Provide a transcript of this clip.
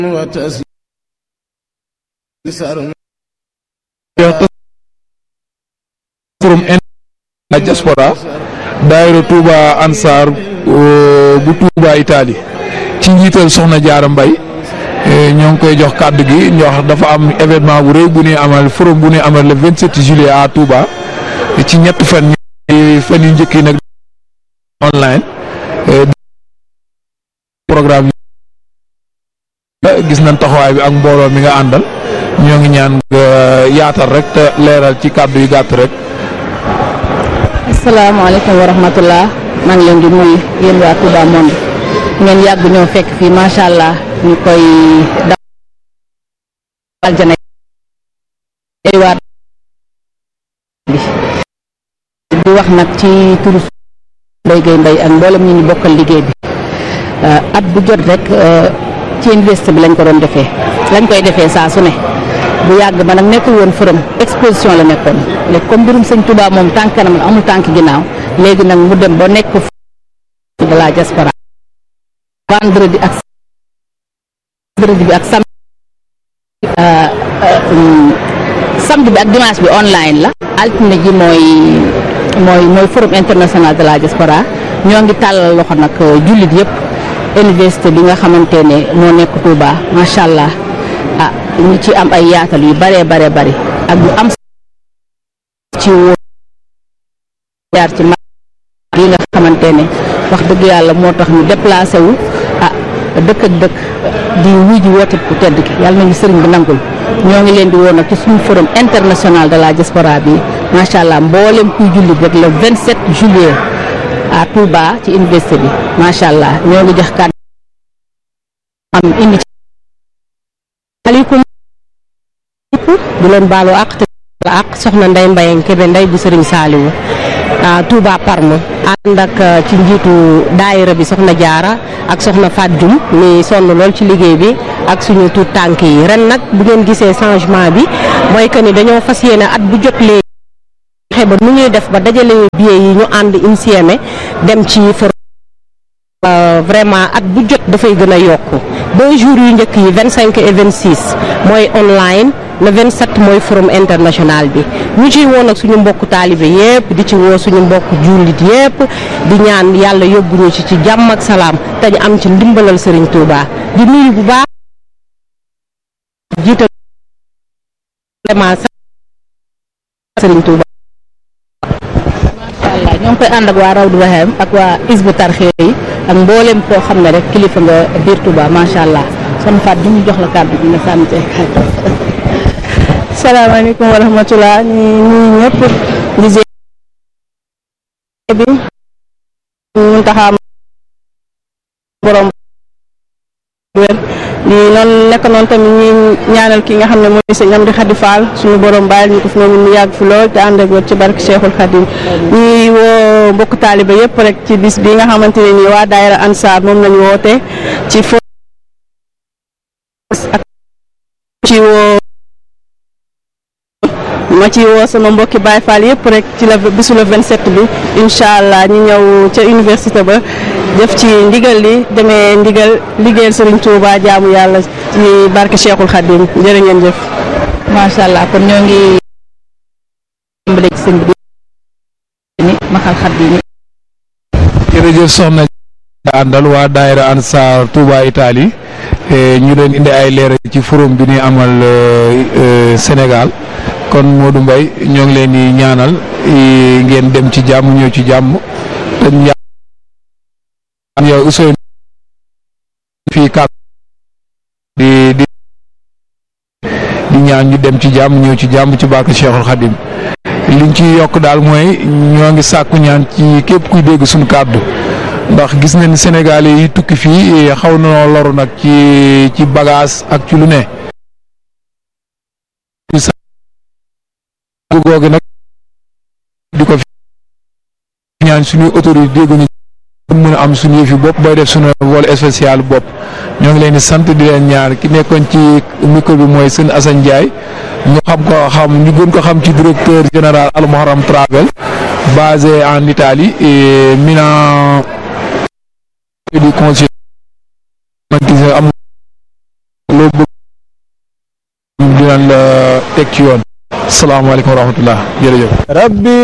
forum la diaspora daayira Touba Ansar bu Touba Italie ci njiital soxna Jaara Mbay ñoo ngi koy jox kàddu gi ñoo wax dafa am événement bu rëy bu ñuy amal forum bu ñuy amal le 27 juillet à Touba ci ñett fan ñu fan yu njëkk yi nag online programme gis nañ taxawaay bi ak mbooloo mi nga àndal ñoo ngi ñaan nga yaatal rek te leeral ci kàddu yu gàtt rek asalaamaaleykum wa rahmatullah maa ngi leen di nuyu yéen waa Touba Monde ngeen yàgg ñoo fekk fii macha allah ñu koy dawal jana ay waat bi di wax nag ci turu Mbaye Gueye Mbaye ak mboolem ñu ñu bokkal liggéey bi at bu jot rek ci université bi lañ ko doon defee lañ koy defee saa su ne bu yàgg ba nag nekkul woon forum exposition la nekkoon léegi comme mbirum sëñ Touba moom tànk kanam la amul tànk ginnaaw léegi nag mu dem ba nekk de la diaspora vendredi ak vendredi bi ak samedi samedi bi ak dimanche bi online la altine ji mooy mooy mooy forum international de la diaspora ñoo ngi tàllal loxo nag jullit yëpp université bi nga xamante ne moo nekk Touba macha allah ah ñu ci am ay yaatal yu bare bare bari ak yu am ci wóor jaar ci ma yi nga xamante ne wax dëgg yàlla moo tax ñu déplacé wu ah dëkk ak dëkk di wuy ji woote ku tedd ki yàlla nañu sëriñ bi nangul ñoo ngi leen di woon nag ci suñu forum international de la diaspora bi macha allah mboolem kuy jullit rek le 27 juillet à Touba ci université bi macha allah ñoo ngi jox kàddu am indi ci aleykum di leen baalu àq te la àq soxna Ndey Mbayang Kébé Ndey bu Sëriñ Saaliwu Touba Parme ànd ak ci njiitu daayira bi soxna Jaara ak soxna Fat Dioum mi sonn lool ci liggéey bi ak suñu tuut tànk yi ren nag bu ngeen gisee changement bi mooy que ni dañoo fas yéene at bu jot léegi fexe ba nu ñuy def ba dajale billet yi ñu ànd insieme dem ci for vraiment at bu jot dafay gën a yokku deux jours yu njëkk yi vingt cinq et vingt six mooy online le vingt sept mooy forum international bi ñu ciy woo nag suñu mbokku taalibe yépp di ci woo suñu mbokku jullit yépp di ñaan yàlla yóbbu ñu ci ci jàmm ak salaam te ñu am ci ndimbalal Serigne Touba di nuyu bu baax jiital vraiment Serigne Touba. allah ñoo ngi koy ànd ak waa Rawdu Rahim ak waa Isbu Tarxiya yi ak mboolem koo xam ne rek kilifa nga biir Touba macha allah son faat bi ñu jox la kàddu bi nga sànni ci salaamaaleykum wa rahmatulah ñu nuyu ñëpp di bi ñu taxaam borom wér di noonu nekk noonu tamit ñi ñaanal ki nga xam ne mooy sëñ Amdi Xadi Fall suñu borom bàyyil ñu ko fi moom mu yàgg fi lool te ànd ak wér ci barke Cheikhul Khadim ñuy woo mbokk taaliba yëpp rek ci bis bi nga xamante ne nii waa daayira Ansar moom lañu woote ci fo ak ci woo ma ci woo sama mbokki Baye Fall yëpp rek ci la bisu le 27 bi incha allah ñu ñëw ca université ba def ci ndigal li demee ndigal liggéeyal Serigne Touba jaamu yàlla ci barke Cheikhul Khadim jërë ngeen jëf. macha allah kon ñoo ngi tàmbale ci sëñ bi ni maxal xat bi jërëjëf soxna àndal waa daayira Ansar Touba Italie ñu leen indi ay leeral ci forum bi ñuy amal Sénégal kon Modou Mbaye ñoo ngi leen di ñaanal ngeen dem ci jàmm ñëw ci jàmm te ñaan yow Ousseynou fii kàddu di di di ñaan ñu dem ci jàmm ñëw ci jàmm ci barke Cheikhul Khadim liñ ci yokk daal mooy ñoo ngi sàkku ñaan ci képp kuy dégg suñu kàddu ndax gis nañ Sénégalais yi tukki fii xaw na loru nag ci ci bagage ak ci lu ne googu nag di ko fi ñaan suñuy autorité dégguñu mën a am suñu yëfi bopp bay def suñu vol spécial bopp ñoo ngi leen di sant di leen ñaar ki nekkoon ci micro bi mooy sëñ Assane Ndiaye ñu xam ko xam ñu gën ko xam ci directeur général Al Muharram Travel basé en Italie et Milan du conseil am loo bëgg dinañ la teg ci yoon salaamaaleykum wa rahmatullah jërëjëf